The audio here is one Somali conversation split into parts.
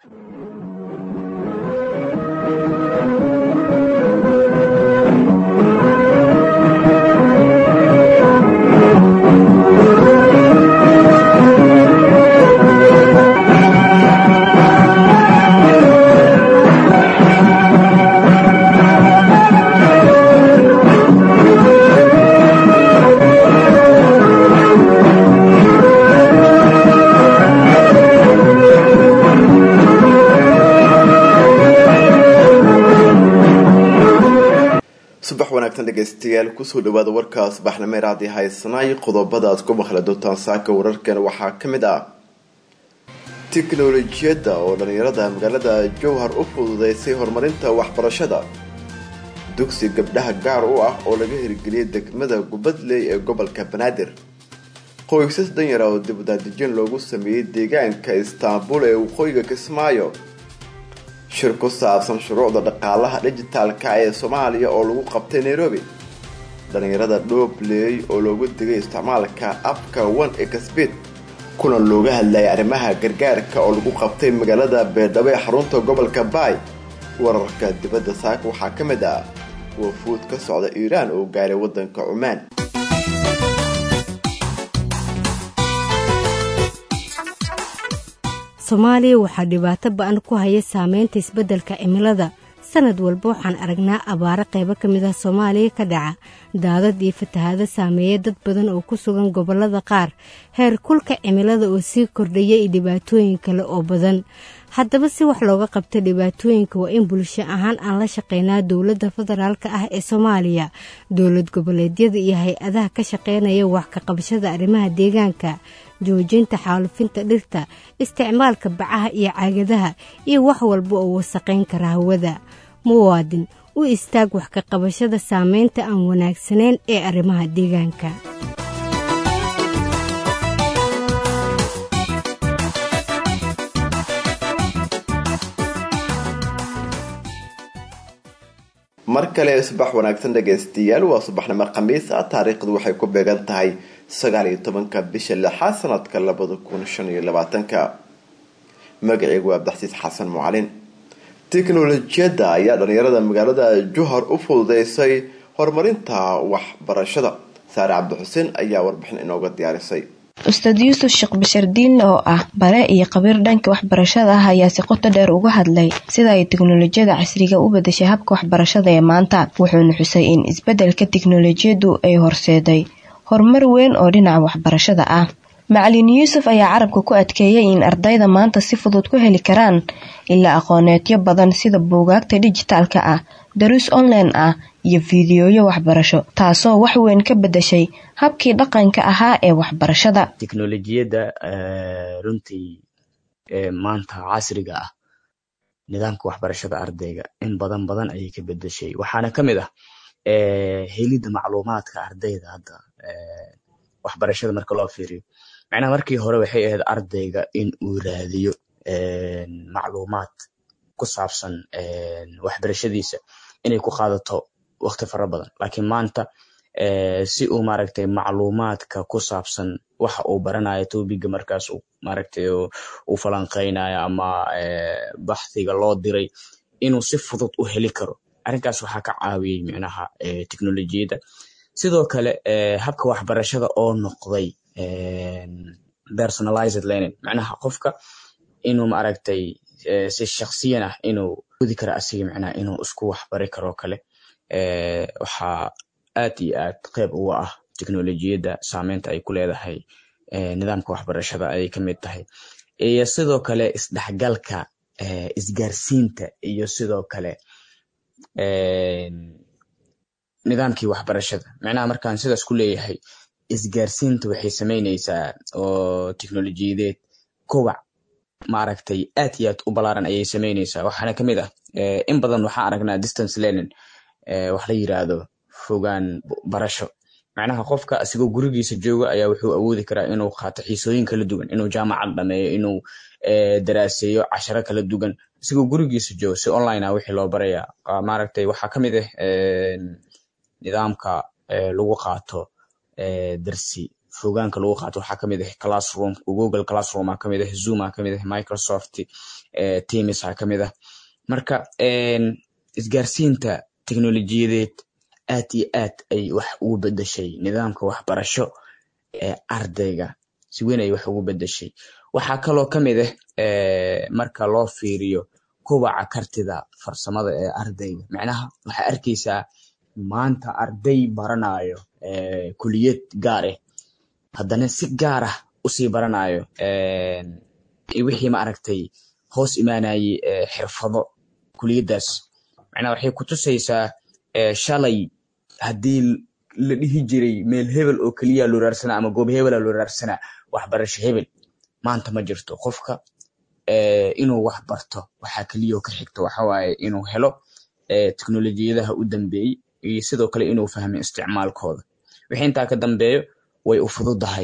subax wanaagsan dhegeystayaal kusoo dhawaada warkaas baxnameer haddii haysanaay qodobada aad ku maqli doontaan saaka wararkan waxaa ka mid ah tiknolojiyadda oo dhalinyarada magaalada jowhar u fududeysay horumarinta waxbarashada dugsi gabdhaha gaar u ah oo laga hirgeliyay degmada gubadley ee gobolka banaadir qoysas danyara oo dibadaadejin loogu sameeyey deegaanka istaanbul ee waqooyiga kismaayo shir ku saabsan shuruucda dhaqaalaha dhijitaalka ee soomaaliya oo lagu qabtay nairobi dhalinyarada dhoobley oo loogu digay isticmaalka abka one exbit kuna looga hadlayay arrimaha gargaarka oo lagu qabtay magaalada beerdhabo ee xarunta gobolka baay wararka dibadda saaka waxaa ka mid ah wafuud ka socda iiraan oo gaaray wadanka cumaan soomaaliya waxaa dhibaato ba-an ku haya saameynta isbeddelka cimilada sanad walba waxaan aragnaa abaaro qaybo ka mid ah soomaaliya ka dhaca daadad iyo fatahaado saameeya dad badan oo ku sugan gobollada qaar heer kulka cimilada oo sii kordhaya iyo dhibaatooyin kale oo badan haddaba si wax looga qabta dhibaatooyinka waa in bulsho ahaan aan la shaqeynaa dowladda federaalk ah ee soomaaliya dowlad goboleedyada iyo hay-adaha ka shaqeynaya wax ka qabashada arrimaha deegaanka joojinta xaalufinta dhirta isticmaalka bacaha iyo caagadaha iyo wax walba oo wasaqayn kara hawada muwaadin u istaag wax ka qabashada saameynta aan wanaagsanayn ee arrimaha deegaanka mar kale subax wanaagsan dhegaystayaal waa subaxnimo khamiis ah taariikhdu waxay ku beegan tahay sagaal iyo tobanka bisha lixaad sanadka labada kun shan iyo labaatanka magaceygu waa abdaxsiis xasan mucalin tiknolojiyadda ayaa dhalinyarada magaalada juhar u fududeysay horumarinta waxbarashada saare cabdixuseen ayaa warbixin inooga diyaarisay ustaad yuusuf sheekh bashardiin oo ah bare iyo khabiir dhanka waxbarashada ah ayaa si qoto dheer uga hadlay sida ay tiknolojiyada casriga u bedeshay habka waxbarashada ee maanta wuxuuna xusay in isbeddelka tiknolojiyadu ay horseeday horumar weyn oo dhinaca waxbarashada ah macalin yuusuf ayaa carabka ku adkeeyay in ardayda maanta si fudud ku heli karaan ilaa aqooneedyo badan sida buugaagta dijitaalka ah daruus online ah iyo fiidiyooyo waxbarasho taasoo wax weyn ka bedeshay habkii dhaqanka ahaa ee waxbarashada tiknolojiyadda runtii maanta casriga ah nidaamka waxbarashada ardayga in badan badan ayay ka bedeshay waxaana ka mid ah helidda macluumaadka ardayda hadda waxbarashada marka loo fiiriyo macnaha markii hore waxay ahayd ardayga in uu raadiyo macluumaad ku saabsan waxbarashadiisa inay ku qaadato waqti fara badan laakiin maanta si uu maaragtay macluumaadka ku saabsan waxa uu baranayo tobiga markaas maaragtay uu falanqeynayo ama baxdiga loo diray inuu si fudud u heli karo arrinkaas waxaa ka caawiyey micnaha teknolojiyadda sidoo kale habka waxbarashada oo noqday personalized learning macnaha qofka inuu maaragtay si shaksiyan ah inuu gudi karo asiga macnaha inuu isku waxbari karoo kale waxaa aad iyo aad qeyb uga ah teknolojiyadda saameynta ay ku leedahay nidaamka waxbarashada ayay ka mid tahay iyo sidoo kale isdhexgalka isgaarsiinta iyo sidoo kale nidaamkii waxbarashada macnaha markaan sidaas ku leeyahay isgaarsiinta waxay sameyneysaa oo teknolojiyadeed kowac maaragtay aad iyo aad u balaaran ayay sameyneysaa waxaana kamid ah in badan waxaan aragnaa distance learning wax la yiraahdo fogaan barasho macnaha qofka asigoo gurigiisa jooga ayaa wuxuu awoodi karaa inuu qaato xiisooyin kala duwan inuu jaamacad dhameeyo inuu daraaseeyo casharo kala duwan asigoo gurigiisa jooga si online ah wixii loo baraya maaragtay waxaa ka mid ah nidaamka lagu qaato darsi fogaanka lagu qaato waxaa kamid ah classroom google classroom aa kamid ah zoom aa kamid ah microsoft teams aa kamid ah marka isgaarsiinta teknolojiyadeed aad iyo aad ay wax ugu bedeshay nidaamka waxbarasho ee ardayga si weyn ay wax ugu bedeshay waxaa kaloo kamid ah marka loo fiiriyo kobaca kartida farsamada ee ardayga macnaha waxaa arkeysaa maanta arday baranayo kuliyad gaar ah haddana si gaar ah usii baranayo wixii ma aragtay hoos imaanayey xirfado kuliyaddaas macnaha waxay kutusaysaa shalay haddii la dhihi jiray meel hebel oo keliya loo raarsanaa ama goob hebela loo raarsanaa waxbarasho hebel maanta ma jirto qofka inuu wax barto waxaa keliyaoo ka xigta waxawaaye inuu helo teknolojiyadaha u dambeeyey iyo sidoo kale inuu fahmo isticmaalkooda wixii intaa ka dambeeyo way u fududahay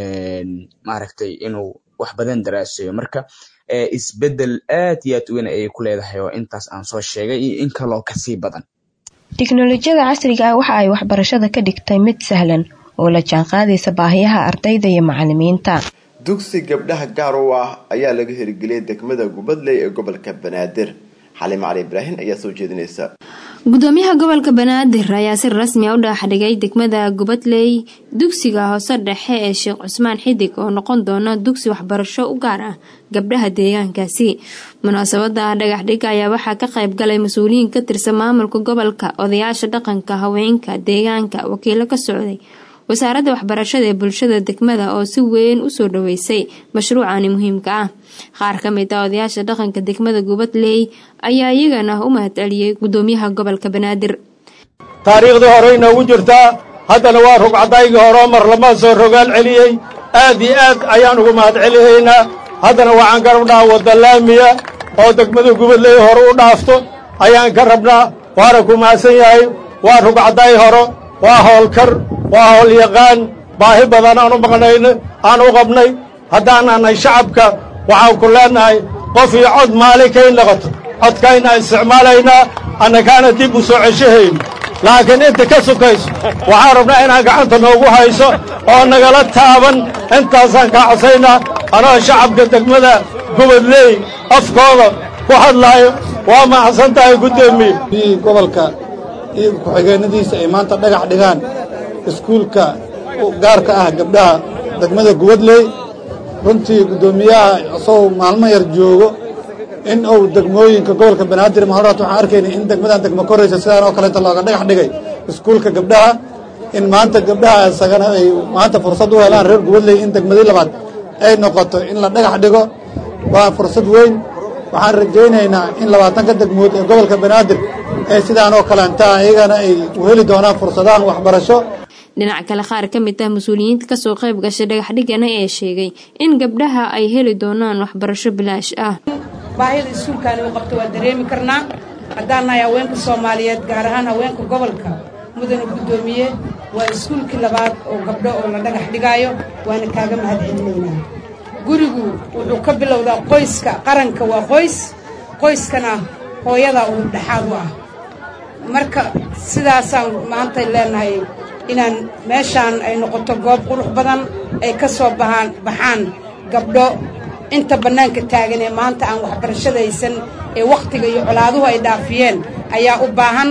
maaragtay inuu wax badan daraasayo marka isbedel aad iyo aad weyn ayay ku leedahay oo intaas aan soo sheegay iyo in kaloo kasii badan tiknolojiyada casriga ah waxa ay waxbarashada ka dhigtay mid sahlan oo la jaanqaadaysa baahiyaha ardayda iyo macalimiinta dugsi gabdhaha gaar u ah ayaa laga hirgeliyay degmada gubadley ee gobolka banaadir xaliim cali ibraahim ayaa soo jeedinaysa gudoomiyaha gobolka banaadir ayaa si rasmi a u dhaaxdhigay degmada gubadley dugsiga hoose dhexe ee sheekh cusmaan xidig oo noqon doona dugsi waxbarasho u gaar ah gabdhaha deegaankaasi munaasabada dhagaxdhig ayaa waxaa ka qayb galay mas-uuliyiin ka tirsan maamulka gobolka odayaasha dhaqanka haweenka deegaanka wakiilo ka socday wasaaradda waxbarashada ee bulshada degmada oo si weyn usoo dhaweysay mashruucani muhiimka ah qaar ka mid ah odayaasha dhaqanka degmada gubadley ayaa iyagana u mahadceliyey gudoomiyaha gobolka banaadir taariikhdii hore inoogu jirtaa haddana waa rugcadaygii hore mar lama soo rogaal celiyey aad iyo aad ayaan ugu mahad celihaynaa haddana waxaan ka rabnaa wadda laamiya oo degmada gubadley hore u dhaafto ayaan ka rabnaa waana ku mahadsan yahay waa rugcadaay hore waa howlkar waa howlyaqaan baahi badan aan u maqnayno aan u qabnay haddaanaanay shacabka waxaan ku leennahay qof iyo cod maalin kay noqoto codkayna isticmaalaynaa annakaana dib u soo ceshahayno laakiin inta ka sukayso waxaan rabnaa inaan gacanta noogu hayso oo nagala taaban intaasaan kaa cosaynaa anoo shacabka degmada gubadley afkooda ku hadlaayo waa mahadsan tahay guddoomiye gobolka iyo ku-xigeenadiisa ay maanta dhagax dhigaan iskuulka gaarka ah gabdhaha degmada gubadley runtii guddoomiyaha isagoo maalmo yar joogo in uu degmooyinka gobolka banaadir mahoraat waxaan arkaynay in degmadan degmo koraysa sidaan oo kaleeta looga dhagax dhigay iskuulka gabdhaha in maanta gabdhaha isagana ay maanta fursad u helaan reer gubadley in degmadii labaad ay noqoto in la dhagax dhigo waa fursad weyn waxaan rajaynaynaa in labaatanka degmood ee gobolka banaadir ee sidaan oo kaleentaa iyagana ay u heli doonaan fursadahan waxbarasho dhinaca kale qaar ka mid ah mas-uuliyiinta kasoo qayb gashay dhagaxdhigana ee sheegay in gabdhaha ay heli doonaan waxbarasho bilaash ah baahida iskuulkaani u qabto waa dareemi karnaa haddaan nahay haweenka soomaaliyeed gaar ahaan haweenka gobolka mudana guddoomiye waa iskuulkii labaad oo gabdho oo la dhagax dhigaayo waana kaaga mahad celinaynaa gurigu wuxuu ka bilowdaa qoyska qaranka waa qoys qoyskana hooyadaa uu dhexaad u ah marka sidaasaan maanta leenahay inaan meeshaan ay noqoto goob qurux badan ay ka soo bahaan baxaan gabdho inta bannaanka taagan ee maanta aan waxbarashada haysan ee wakhtiga iyo colaaduhu ay dhaafiyeen ayaa u baahan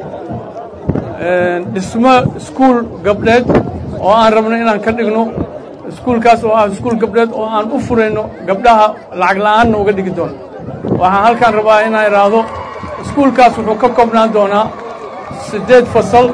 dhismo iskuul gabdheed oo aan rabno inaan ka dhigno iskuulkaas oo ah iskuul gabdheed oo aan u furayno gabdhaha lacag la'aanna uga dhigi doono waxaan halkaan rabaa inaan idhaahdo iskuulkaas wuxuu ka koobnaan doonaa siddeed fasal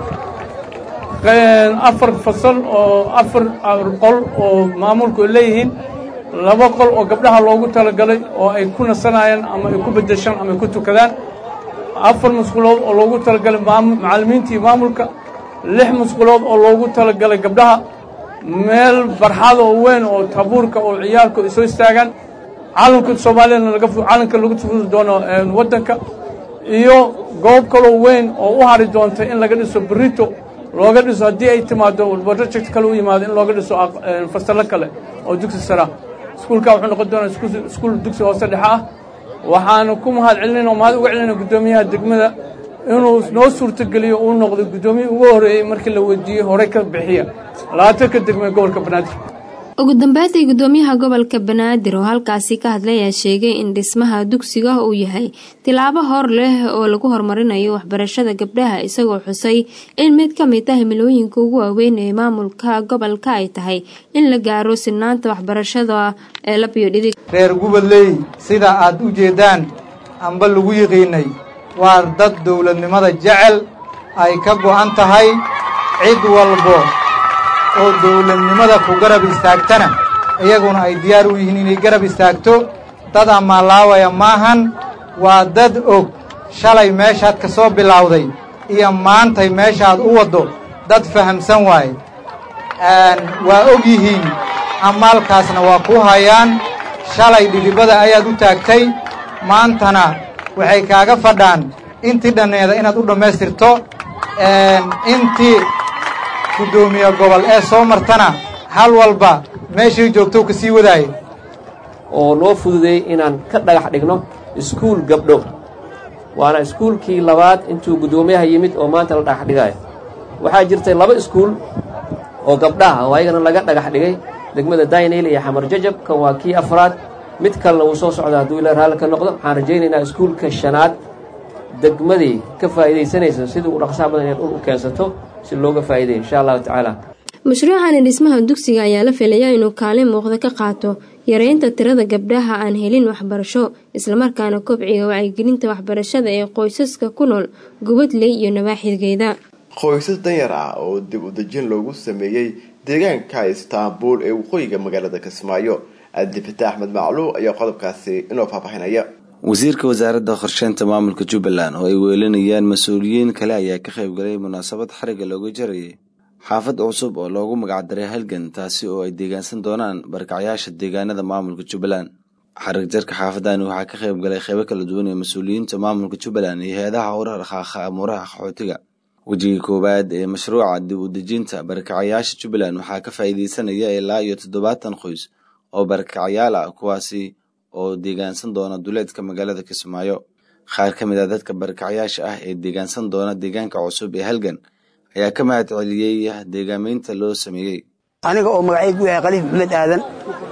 afar fasal oo afar qol oo maamulku ay leeyihiin laba qol oo gabdhaha loogu talagalay oo ay ku nasanayaan ama ay ku beddeshaan ama ay ku tukadaan afar musqulood oo loogu talagalay macallimiinta iyo maamulka lix musqulood oo loogu talagalay gabdhaha meel barxada oo weyn oo tabuurka oo ciyaalku ay soo istaagaan calanka soomaaliyana laga calanka lagu furi doono waddanka iyo goob kaloo weyn oo u hari doonta in laga dhiso berito looga dhiso haddii ay timaado project kale u yimaado in looga dhiso fasallo kale oo dugsi sara iskuulka wuxuu noqon doonaa iskuul dugsi hoose dhexe ah waxaanu ku mahad celinayna oo mahad uga celinayna guddoomiyaha degmada inuu noo suurtogeliyo uu noqdo guddoomiye ugu horreeyey markii la weydiiyey horey ka bixiya labaatanka degmee gobolka banaadir ugu dambeyntii guddoomiyaha gobolka banaadir oo halkaasi ka hadlay ayaa sheegay in dhismaha dugsiga uu yahay tilaabo hor leh oo lagu horumarinayo waxbarashada gabdhaha isagoo xusay in mid ka mid ah himilooyinka ugu waaweyn ee maamulka gobolka ay tahay in la gaaro sinaanta waxbarashada ee labiyo dhidig reer gubadley sida aad u jeeddaan amba lagu yiqiinay waa dad dowladnimada jecel ay ka go'an tahay cid walbo oo dowladnimada ku garab istaagtana iyaguna ay diyaar u yihiin inay garab istaagto dad ammaalaawaya maahan waa dad og shalay meeshaad ka soo bilowday iyo maantay meeshaad u waddo dad fahamsan waaye waa og yihiin ammaalkaasna waa ku hayaan shalay dhidibada ayaad u taagtay maantana waxay kaaga fadhaan intii dhanneeda inaad u dhammaystirto intii guddoomiye gobol ee soo martana hal walba meeshay joogtou ka sii wadaaye oo noo fududeeyey inaan ka dhagax dhigno iskuul gabdho waana iskuulkii labaad intuu guddoomiyaha yimid oo maanta la dhagax dhigaayo waxaa jirtay laba iskuul oo gabdhaha oo ayagana laga dhagax dhigay degmada daynayl iyo xamar jajab kan waa kii afraad mid kalena wuu soo socda hadduu ila raalli ka noqdo waxaan rajaynaynaa iskuulka shanaad degmadii ka faa'iidaysanaysa sidii u dhaqsaha badan inaad u keensato si looga faa'iidayo insha allahu tacaala mashruucani dhismaha dugsiga ayaa la filayaa inuu kaalin muuqda ka qaato yareynta tirada gabdhaha aan helin waxbarasho islamarkaana kobciga wacyigelinta waxbarashada ee qoysaska ku nool gubadley iyo nawaaxidgeeda qoysas danyar ah oo dib u dejin loogu sameeyey deegaanka istaanbul ee waqooyiga magaalada kismaayo adifata axmed macluuq ayaa qodobkaasi inoo faahfaahinaya wasiirka wasaaradda qorsheynta maamulka jubbaland oo ay weelinayaan mas-uuliyiin kale ayaa ka qayb galay munaasabad xariga looga jarayay xaafad cusub oo loogu magacdaray halgan taasi oo ay deegaansan doonaan barkacyaasha deegaanada maamulka jubbaland xarig jarka xaafadani waxaa ka qayb galay qeybo kala duwan ee mas-uuliyiinta maamulka jubbaland iyo hay-adaha urar dhaqaaqa amuuraha qaxootiga wejiga koowaad ee mashruuca dib u dejinta barkacyaasha jubbaland waxaa ka faa'iideysanaya ilaa iyo toddobaatan qoys oo barkacyaal ah kuwaasi oo deegaansan doona duleedka magaalada kismaayo qaar ka mid a dadka barkacyaasha ah ee deegaansan doona deegaanka cusub ee halgan ayaa ka mahad celiyey deegaameynta loo sameeyey aniga oo magacaygu yahay khaliif maxamed aadan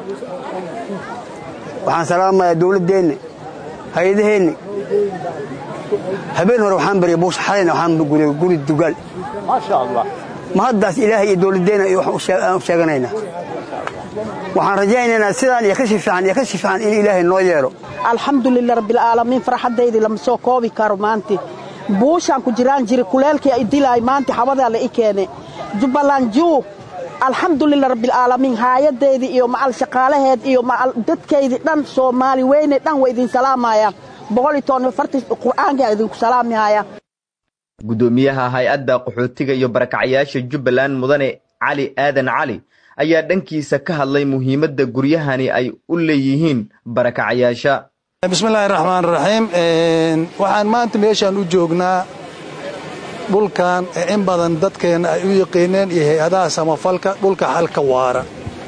waxaan salaamayaa dowladdeenna hay-adaheenna habeen hore waxaan baryay buusha xalayna waxaan guday guri dugaal ma haddaas ilaahay iyo dowladdeenna aan sheeganaynaa waxaan rajaynaynaa sidaan iyo ka si fiican iyo ka si fiican in ilaahay noo yeelo alxamdulilah rabbilcaalamiin farxaddaydii lama soo koobi karo maanti buushaan ku jiraan jiri kuleelkii ay dilaay maanta xabadaa la i keene jubbaland juug alxamdulilah rabbilcaalamiin haayadeydii iyo macal shaqaalaheed iyo macal dadkaydii dhan soomaali weyne dhan waa idin salaamayaan qur'aankaa idinku salaamihaya guddoomiyaha hay-adda qaxootiga iyo barakacyaasha jubbaland mudane cali aadan cali ayaa dhankiisa ka hadlay muhiimadda guryahani ay u leeyihiin barakacyaasha bismillaahi raxmaan raxiim waxaan maanta meeshaan u joognaa dhulkan ee in badan dadkeenna ay u yaqiineen iyo hay-adaha samafalka dhulka xalka waara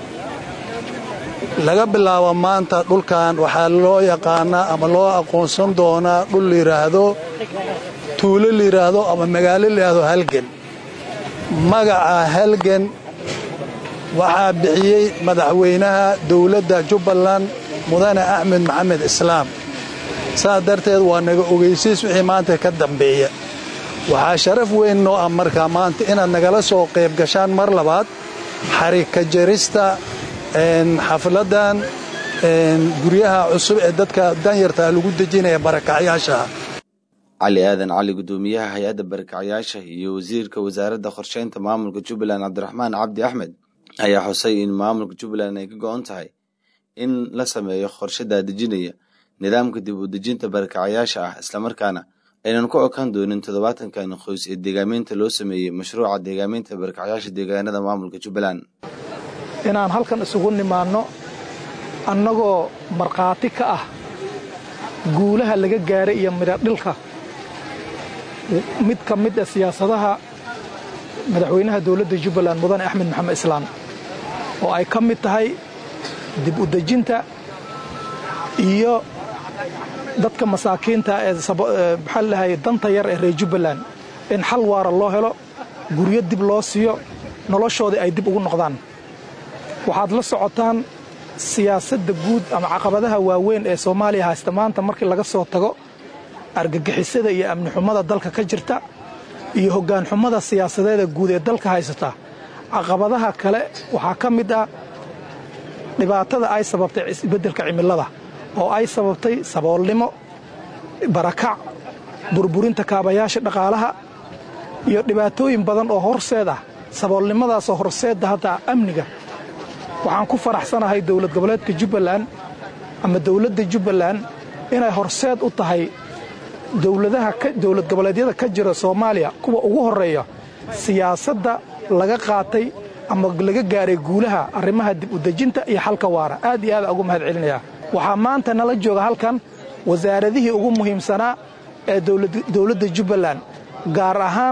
laga bilaabo maanta dhulkan waxaa loo yaqaanaa ama loo aqoonsan doonaa dhul layidhaahdo tuulo layidhaahdo ama magaalo layidhaahdo halgan magaca halgan waxaa bixiyey madaxweynaha dowladda jubbaland mudane axmed maxamed islaam saas darteed waa naga ogeysiis wixii maanta ka dambeeya waxaa sharaf weyn noo ah markaa maanta inaad nagala soo qayb gashaan mar labaad xarika jarista xafladan guryaha cusub ee dadka danyartaa lagu dejinaya barakacyaashaha cali aadan cali guddoomiyaha hay-adda barakacyaasha iyo wasiirka wasaaradda qorsheynta maamulka jubbaland cabdiraxmaan cabdi axmed ayaa xusay in maamulka jubbaland ay ka go-on tahay in la sameeyo qorshe daadejinaya nidaamka dib u dejinta barakacyaasha ah islamarkaana aynan ku okaan doonin toddobaatankan qoys ee deegaameynta loo sameeyey mashruuca deegaameynta barakacyaasha deegaanada maamulka jubbaland inaan halkan isugu nimaanno annagoo markhaati ka ah guulaha laga gaaray iyo midhadhilka mid ka mid a siyaasadaha madaxweynaha dowladda jubbaland mudane axmed maxamed islaam oo ay ka mid tahay dib u dejinta iyo dadka masaakiinta ee maxaa lahay danta yar ee reer jubbaland in xal waara loo helo guryo dib loo siiyo noloshoodii ay dib ugu noqdaan waxaad la socotaan siyaasadda guud ama caqabadaha waaweyn ee soomaaliya haysta maanta markii laga soo tago argagixisada iyo amni xumada dalka ka jirta iyo hoggaan xumada siyaasadeeda guud ee dalka haysata caqabadaha kale waxaa ka mid ah dhibaatada ay sababtay isbeddelka cimilada oo ay sababtay saboolnimo barakac burburinta kaabayaasha dhaqaalaha iyo dhibaatooyin badan oo horseed ah saboolnimadaasoo horseedda hadda amniga waxaan ku faraxsanahay dowlad goboleedka jubbaland ama dowladda jubbaland inay horseed u tahay dowladaha dowlad goboleedyada ka jira soomaaliya kuwa ugu horreeya siyaasadda laga qaatay ama laga gaaray guulaha arrimaha dib u dejinta iyo xalka waara aad iyo aad ugu mahad celinayaa waxaa maanta nala jooga halkan wasaaradihii ugu muhiimsanaa ee dowladda jubbaland gaar ahaan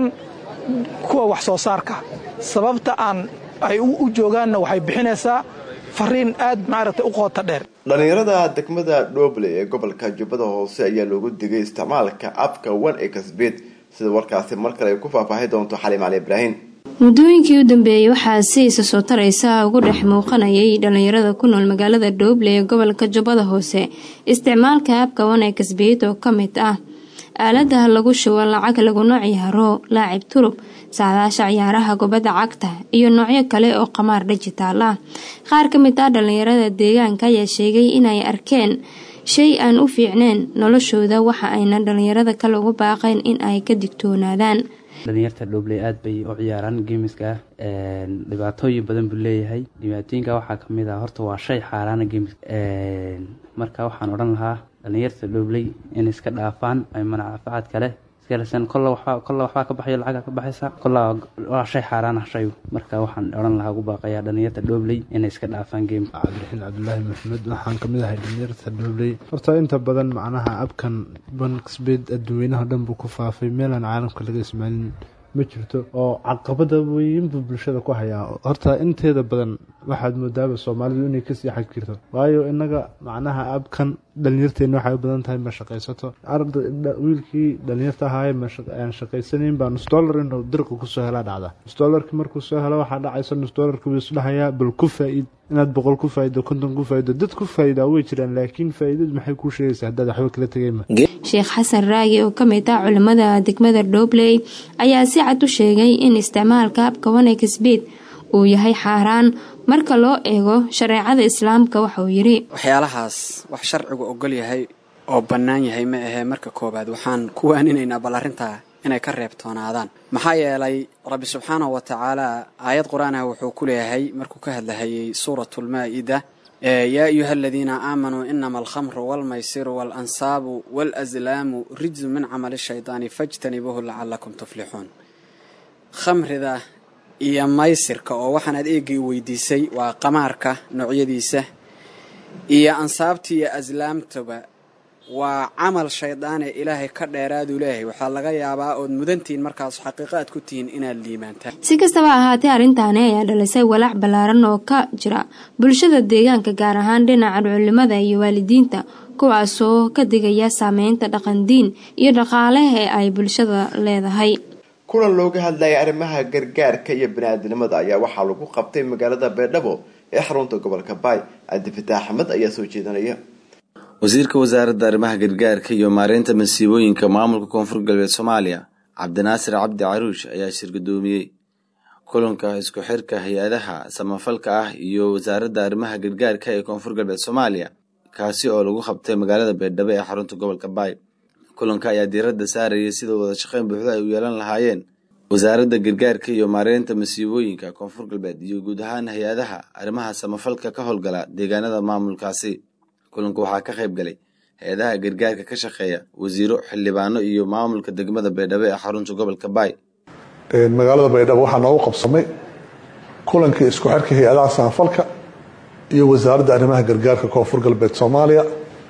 kuwa wax soo saarka sababta aan ay u joogaanna waxay bixinaysaa fariin aad maaragtay u qoota dheer dhallinyarada degmada dhoble ee gobolka jubbada hoose ayaa loogu digay isticmaalka abka one exbet sida warkaasi mar kale ay ku faahfaahi doonto xaliim cali ibraahim muddooyinkii u dambeeyey waxaa si isa soo taraysa ugu dhex muuqanayay dhallinyarada ku nool magaalada dhooble ee gobolka jubbada hoose isticmaalka abka one exbet oo ka mid ah aaladaha lagu shubo lacag laguna ciyaaro laacib turub saadaasha ciyaaraha kubadda cagta iyo noocyo kale oo qamaar dhijitaal ah qaar ka mid ah dhallinyarada deegaanka ayaa sheegay inay arkeen shay aan u fiicneen noloshooda waxa ayna dhallinyarada kale ugu baaqeen in ay ka digtoonaadaan dhalinyarta dhoobley aada bay u ciyaaraan geemiska dhibaatooyin badan buu leeyahay dhibaatooyinka waxaa kamid ah horta waa shay xaaraana geemiska marka waxaan odhan lahaa dhalinyarta dhoobley in iska dhaafaan ay manafacad kale iskalesan kolla waxbaa kolla waxbaa ka baxayo lacaga ka baxaysa kolla waa shay xaaraan ah shayu marka waxaan odhan lahaa ugu baaqayaa dhalinyarta dhoobley inay iska dhaafaan game cabdiraxiin cabdulaahi maxamed waxaan kamid ahay dhalinyarta dhoobley horta inta badan macnaha abkan banksbed adduweynaha dhan buu ku faafay meelaan caalamka laga ismaalin ma jirto oo caqabada weyn buu bulshada ku hayaa horta inteeda badan waxaad moodaaba soomaalidu inay kasii xag jirto waayo inaga macnaha abkan dhalinyarteena waxay u badan tahay ma shaqaysato wiilkii dhalinyarta ahaaye aan shaqaysanayn baa nus dollar inuu dirqa kusoo helaa dhacda nus dollarki markuu soo helo waxaa dhacaysa nus dollarki wuu isdhahayaa bal ku faa-id inaad boqol ku faa'ido konton ku faa'ido dad ku faa'idaa way jiraan laakiin faa'iidadu maxay kuu sheegaysaa haddaad waxba kala tegayma sheekh xasan raagi oo kamid ah culimada degmada dhobley ayaa si cad u sheegay in isticmaalka abka wanexbet uu yahay xaaraan marka loo eego shareecada islaamka waxauu yidhi waxyaalahaas wax sharcigu ogol yahay oo bannaan yahay ma ahee marka koowaad waxaan ku waaninaynaa bal arrintaa inay ka reebtoonaadaan maxaa yeelay rabbi subxaanahu wa tacaala aayad qur-aanah wuxuu ku leeyahay markuu ka hadlahayay suuratulmaa-ida yaa ayuha aladiina aamanuu inama alkhamru walmaysiru waalansaabu waalaslaamu rijsu min camali shaydaani fajtanibuuhu lacalakum tuflixuun khamrida iyo maysirka oo waxaan aad eegay weydiisay waa qamaarka noocyadiisa iyo ansaabta iyo aslaamtaba waa camal shaydaane ilaahay ka dheeraaduu leeyahay waxaa laga yaabaa ood mudantihiin markaas xaqiiqo aad ku tihiin inaad liibaantaan si kastaba ahaatee arrintaani ayaa dhalisay walaac ballaaran oo ka jira bulshada deegaanka gaar ahaan dhinaca culimada iyo waalidiinta kuwaasoo ka digaya saameynta dhaqandiin iyo dhaqaaleha ee ay bulshada leedahay kulan looga hadlayay arrimaha gargaarka iyo bani-aadinimada ayaa waxaa lagu qabtay magaalada beedhabo ee xarunta gobolka baay cabdifitaax axmed ayaa soo jeedanaya wasiirka wasaaradda arrimaha gargaarka iyo maareynta masiibooyinka maamulka koonfur galbeed soomaaliya cabdinaasir cabdi caruush ayaa shirgudoomiyey kulanka isku xirka hay-adaha samafalka ah iyo wasaaradda arrimaha gargaarka ee koonfur galbeed soomaaliya kaasi oo lagu qabtay magaalada beedhabo ee xarunta gobolka baay kulanka ayaa diiradda saarayay sida wada shaqeyn buuxda ay u yeelan lahaayeen wasaaradda gargaarka iyo maareynta masiibooyinka koonfur galbeed iyo guud ahaan hay-adaha arrimaha samafalka ka howlgala deegaanada maamulkaasi kulanka waxaa ka qayb galay hay-adaha gargaarka ka shaqeeya wasiiro xildhibaano iyo maamulka degmada baydhabo ee xarunta gobolka baay magaalada baydhabo waxaa noogu qabsamay kulankii isku xirka hay-adaha samafalka iyo wasaaradda arrimaha gargaarka koonfur galbeed soomaaliya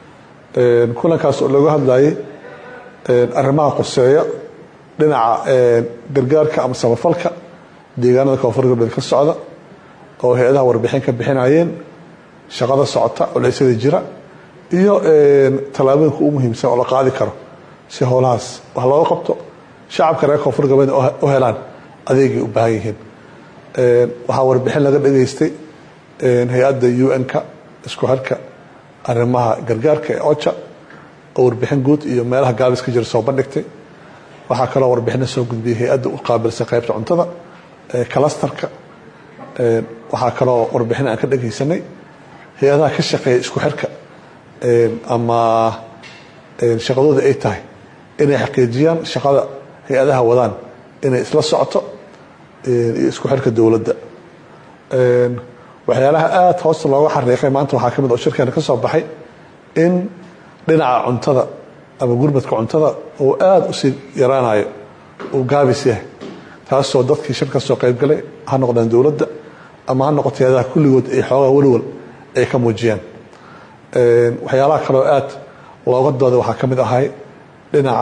kulankaas oo looga hadlayay arrimaha qoseeya dhinaca gargaarka ama samafalka deegaanada koonfur galbeed ka socda oo hay-adaha warbixin ka bixinayeen shaqada socota culeysyada jira iyo tallaabooyinka ugu muhiimsan oo la qaadi karo si howlahaas wax looga qabto shacabka reer koonfur galbeed u helaan adeegay u baahan yihiin waxaa warbixin laga dhageystay hay-adda u n-ka isku xirka arrimaha gargaarka ee oja oo warbixin guud iyo meelaha gaabis ka jira soo bandhigtay waxaa kaloo warbixina soo gudbiyey hay-adda u qaabilsan qaybta cuntada kalastarka waxaa kaloo warbixin aan ka dhagaysanay hay-adaha ka shaqeeya isku xirka ama shaqadooda ay tahay inay xaqiijiyaan shaqada hay-adaha wadaan inay isla socoto iyo isku xirka dowladda waxyaalaha aada hoosta looga xariiqay maanta waxaa ka mid oo shirkeena ka soo baxay in dhinaca cuntada ama gurmadka cuntada uu aada usii yaraanayo uu gaabis yahay taasoo dadkii shir ka soo qaybgalay ha noqdaan dowladda ama ha noqoto hay-adaha kulligood ay xoogaa walwal ay ka muujiyaan waxyaalaha kaleo aada looga dooday waxaa ka mid ahay dhinaca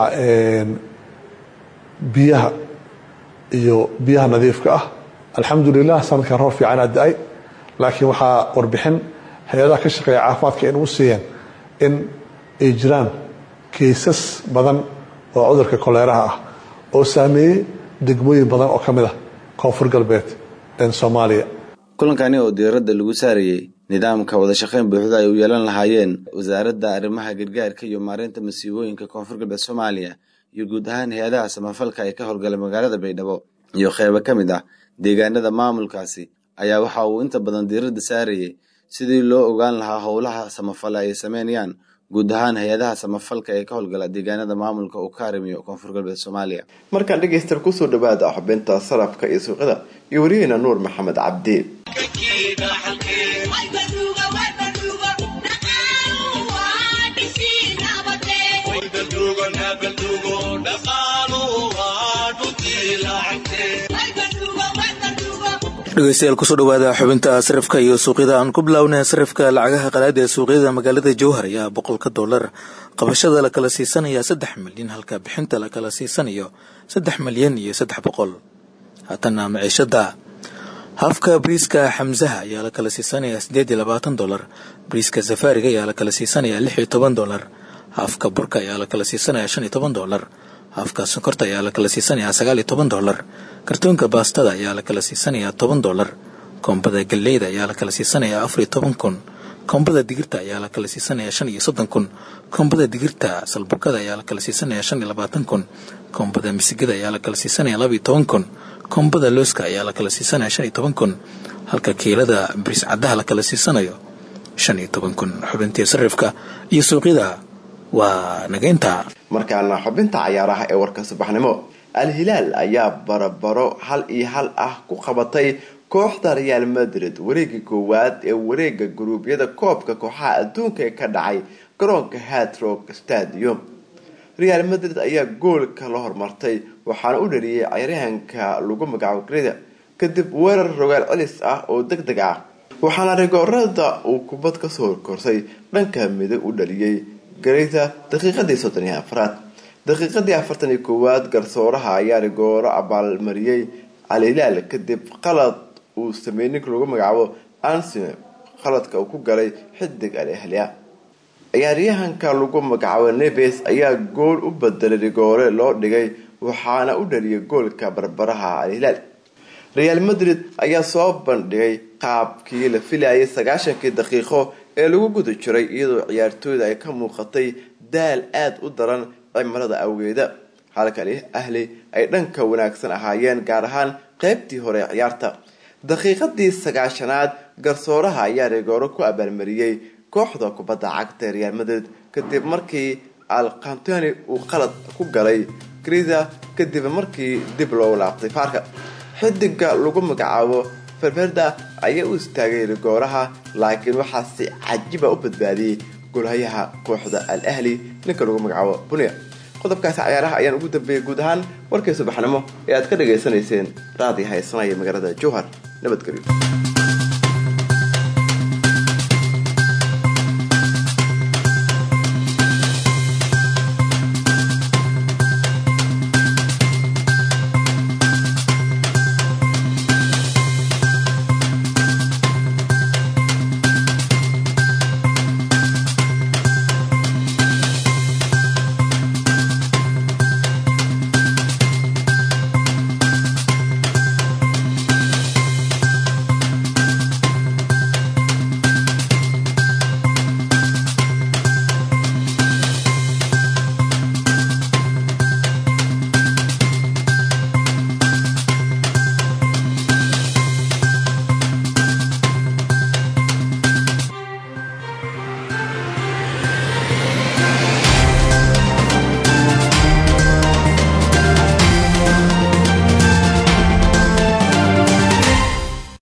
biyaha iyo biyaha nadiifka ah alxamdulilah sanadkan roob fiican aa da-ay laakiin waxaa warbixin hay-adaha ka shaqeeya caafimaadka in u siiyeen in ay jiraan kaysas badan oo cudurka koleeraha ah oo saameeyey degmooyin badan oo ka mid ah koonfur galbeed soomaaliya kulankani oo diiradda lagu saarayey nidaamka wada shaqayn buuxda ay u yeelan lahaayeen wasaaradda arrimaha gargaarka iyo maareynta masiibooyinka koonfur galbeed soomaaliya iyo guud ahaan hay-adaha samafalka ee ka howlgalay magaalada baydhabo iyo qeybo ka mid ah deegaanada maamulkaasi ayaa waxa uu inta badan diiradda saarayey sidii loo ogaan lahaa howlaha samafale ay sameynayaan guud ahaan hay-adaha samafalka ee ka howlgala deegaanada maamulka uu ka arrimiyo koonfur galbeed soomaaliya markaan dhegaystaal kusoo dhawaada xubinta sarafka iyo suuqyada iyo wariyaheena nuur maxamed cabdi dhegeystayaal kusoo dhawaada xubinta sarifka iyo suuqyada aan ku bilownay sarifka lacagaha qalaada ee suuqyada magaalada jowhar ayaa boqolka dollar qabashada la kala siisanaya saddex milyan halka bixinta la kala siisanayo saddex milyan iyo saddex boqol haatana maciishada hafka briiska xamsaha ayaa la kala siisanaya sideed iyo labaatan dolar briiska safaariga ayaa la kala siisanaya lix iyo toban dolar hafka burka ayaa la kala siisanaya shan iyo toban dolar hafka sonkorta ayaa la kala siisanaya sagaal iyo toban dolar kartoonka baastada ayaa la kala siisanaya toban dolar koombada galleyda ayaa la kala siisanaya afar iyo toban kun koombada digirta ayaa la kala siisanaya shan iyo soddon kun koombada digirta salbukada ayaa la kala siisanaya shan iyo labaatan kun koombada misigada ayaa la kala siisanaya laba iyo toban kun koombada looska ayaa la kala siisanaya shan iyo toban kun halka kiilada bris caddaha la kala siisanayo shan iyo toban kun xubintii sarifka iyo suuqyada waa nageynta markaana xubinta cayaaraha ee warka subaxnimo al-hilaal ayaa barabaro hal iyo hal ah ku qabatay kooxda real madrid wareegii koowaad ee wareega guruubyada koobka kooxaha adduunka ee ka dhacay garoonka hadrock stadium real madrid ayaa goolka la hormartay waxaana u dhaliyay cayaaryahanka lagu magacaabo greda kadib weerar rogaal celis ah oo deg deg ah waxaana rigoorada uu kubad kasoo horkorsay dhanka midig u dhaliyay greda daqiiqadii soddon iyo afraad daqiiqadii afartan iyo koowaad garsooraha ayaa rigooro abaalmariyey al-hilaal kadib qalad uu sameeyey ninka lagu magacaabo ansime qaladka uu ku galay xidig al ahlia ciyaaryahanka lagu magacaabo neves ayaa gool u bedelay rigoore loo dhigay waxaana u dhaliyay goolka barbaraha al-hilaal real madrid ayaa soo bandhigay qaabkii la filayay sagaashankii daqiiqo ee lagu guda jiray iyadoo ciyaartooyda ay ka muuqatay daal aada u daran cimilada awgeeda halka ahli ay dhanka wanaagsan ahaayeen gaar ahaan qeybtii hore ee ciyaarta daqiiqadii sagaashanaad garsooraha ayaa rigooro ku abaalmariyey kooxda kubadda cagta ee real madrid kadib markii alcantoni uu qalad ku galay grida kadib markii dib loo laabtay faarka xidiga lagu magacaabo ferverda ayaa u istaagay rigooraha laakiin waxaa si cajiba u badbaadiyey golhayaha kooxda al ahli ninka lagu magacaabo bunia qodobkaasi cayaaraha ayaan ugu dambeeyay guud ahaan warkii subaxnimo ee aad ka dhagaysanayseen raadi haysanaya magaalada jowhar nabadgelyo